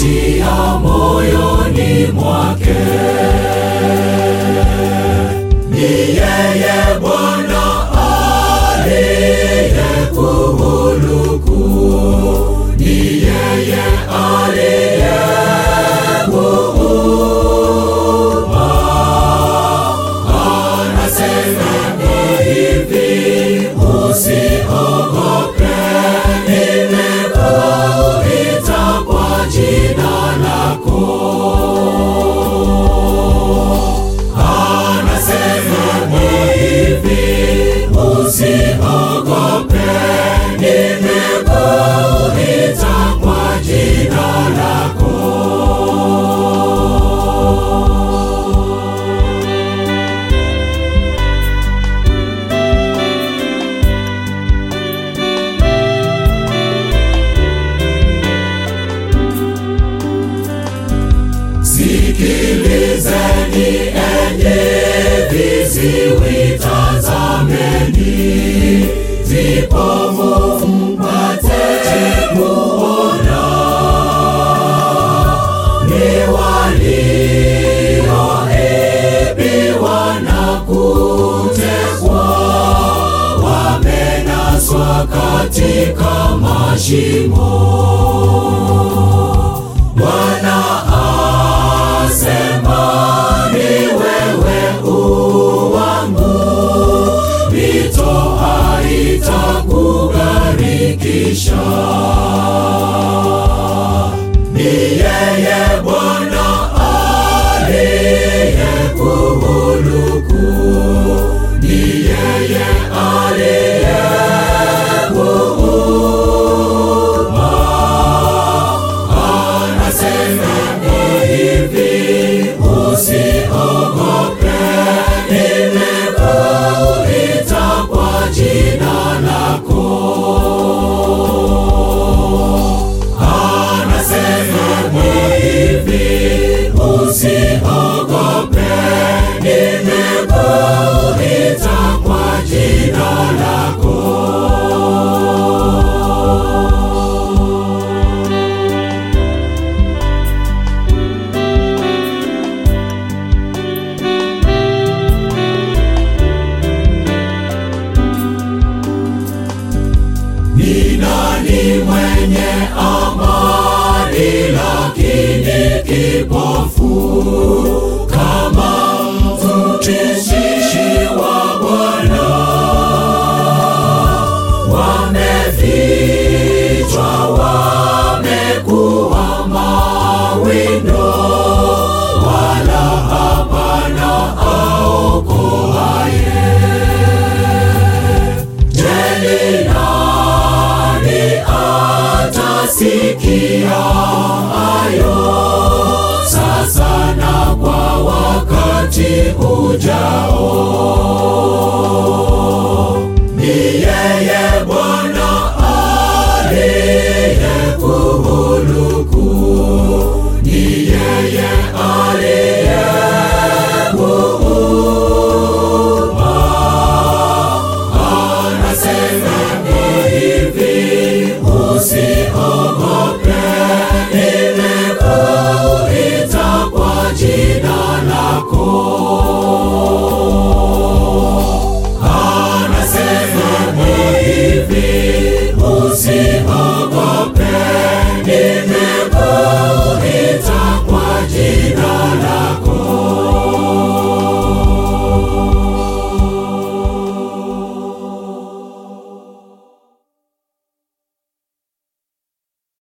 atia moyoni mwake. Ni yeye Bwana aliyekuhuluku, ni yeye aliyekuumba. Anasema hivi, usiogope, nimekuita kwa jina lako. Anasema hivi, usiogope, nimekuita kwa jina lako. Sikilizeni enyi viziwi, tazameni, vipofu mpate kuona, ni walioibiwa na kutekwa, wamenaswa katika mashimo. Bwana asema ni wewe uwangu, mito haitakugarikisha. Ni yeye Bwana aliyekuhuluku, ni yeye aliyekuumba. Anasema hivi, usiogope, nimekuita kwa jina lako. Anasema hivi, usiogope, nimekuita kwa jina lako. Ni nani mwenye amani lakini kipofu kama mtumishi wa Bwana? Wamefichwa, wamekuwa mawindo, wala hapana aokoaye. Je, ni nani atasikia hayo sasa na kwa wakati ujao? Ni yeye Bwana aliyekuhuluku, ni yeye aliyekuumba. Anasema hivi, usiogope, nimekuita kwa jina lako. Anasema hivi, usiogope, nime